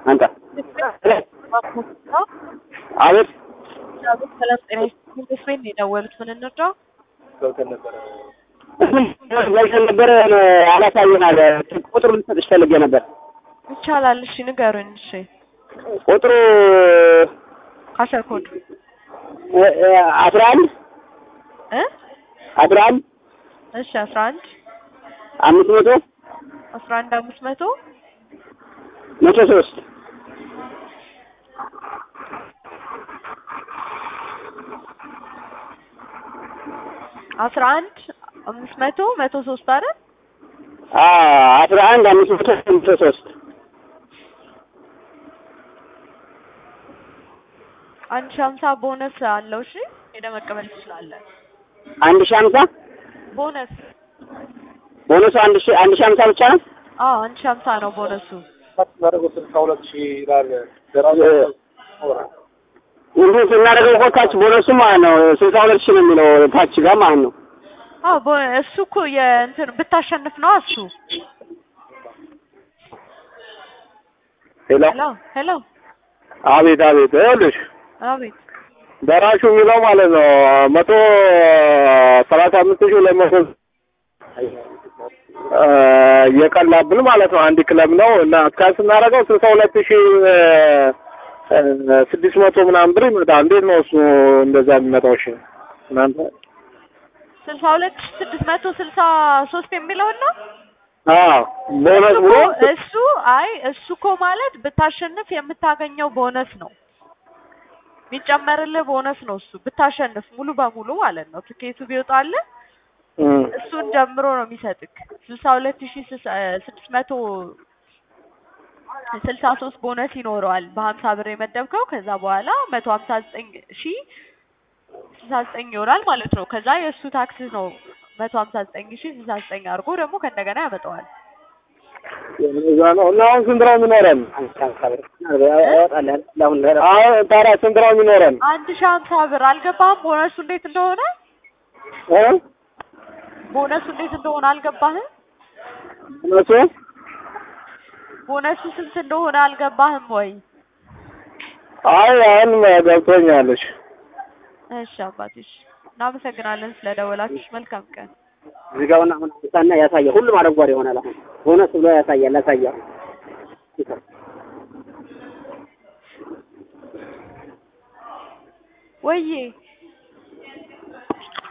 አንተ አቤት ሰላም ጤና ይስጥልኝ። ተስፋዬ ነው የደወሉት። ምን እንርዳው? ገብተን ነበረ አላሳየናል። ቁጥሩ ልሰጥሽ ፈልጌ ነበር። ይቻላል። እሺ ንገሩኝ። እሺ ቁጥሩ ካሸር ኮድ አስራ አንድ እ አስራ አንድ እሺ አስራ አንድ አምስት መቶ አስራ አንድ አምስት መቶ መቶ ሶስት አስራ አንድ አምስት መቶ መቶ ሶስት አይደል? አስራ አንድ አምስት መቶ መቶ ሶስት አንድ ሺህ ሀምሳ ቦነስ አለው። እሺ ሄደህ መቀበል ትችላለህ። አንድ ሺህ ሀምሳ ቦነስ ቦነሱ አንድ ሺህ አንድ ሺህ ሀምሳ ብቻ ነው። አዎ አንድ ሺህ ሀምሳ ነው ቦነሱ። እንዲህ ስናደርገው እኮ ታች ቦነሱ ማለት ነው ስልሳ ሁለት ሺህ ነው የሚለው ታች ጋር ማለት ነው። አዎ ቦ- እሱ እኮ የእንትን ብታሸንፍ ነው እሱ። ሄሎ ሄሎ ሄሎ አቤት አቤት ይኸውልሽ አቤት ደራሹ የሚለው ማለት ነው መቶ ሰላሳ አምስት ሺህ ሁለት መቶ የቀላብን ማለት ነው። አንድ ክለብ ነው እና እስካሁን ስናደርገው ስልሳ ሁለት ሺህ ስድስት መቶ ምናምን ብር ይመጣል። እንዴት ነው እሱ እንደዛ የሚመጣው? እሺ እናንተ ስልሳ ሁለት ሺህ ስድስት መቶ ስልሳ ሶስት የሚለውን ነው አዎ ቦነስ እሱ ብሎ እኮ- እሱ አይ እሱ እኮ ማለት ብታሸንፍ የምታገኘው ቦነስ ነው የሚጨመርልህ ቦነስ ነው እሱ ብታሸንፍ ሙሉ በሙሉ ማለት ነው ትኬቱ ቢወጣልህ እም፣ እሱን ጀምሮ ነው የሚሰጥክ ስልሳ ሁለት ሺህ ስድስት መቶ ስልሳ ሶስት ቦነስ ይኖረዋል በሀምሳ ብር የመደብከው ከዛ በኋላ መቶ ሀምሳ ዘጠኝ ሺህ ስልሳ ዘጠኝ ይሆናል ማለት ነው ከዛ የእሱ ታክስ ነው መቶ ሀምሳ ዘጠኝ ሺህ ስልሳ ዘጠኝ አድርጎ ደግሞ ከእንደገና ያመጣዋል እዛ ነው እና አሁን ስንት ነው የሚኖረን? አሁን ታዲያ ስንት ነው የሚኖረን? አንድ ሺህ ሀምሳ ብር አልገባህም ቦነሱ እንዴት እንደሆነ እ? ቦነሱ እንዴት እንደሆነ አልገባህም እነሱ ቦነሱ ስንት እንደሆነ አልገባህም ወይ አይ አሁን ገብቶኛለሽ። እሺ አባትሽ እናመሰግናለን ስለደወላችሁ መልካም ቀን እዚህ ጋር አሁን አንሳና ያሳያል። ሁሉም አረንጓዴ ይሆናል። አሁን ቦነስ ብሎ ያሳያል ያሳያል። ወይዬ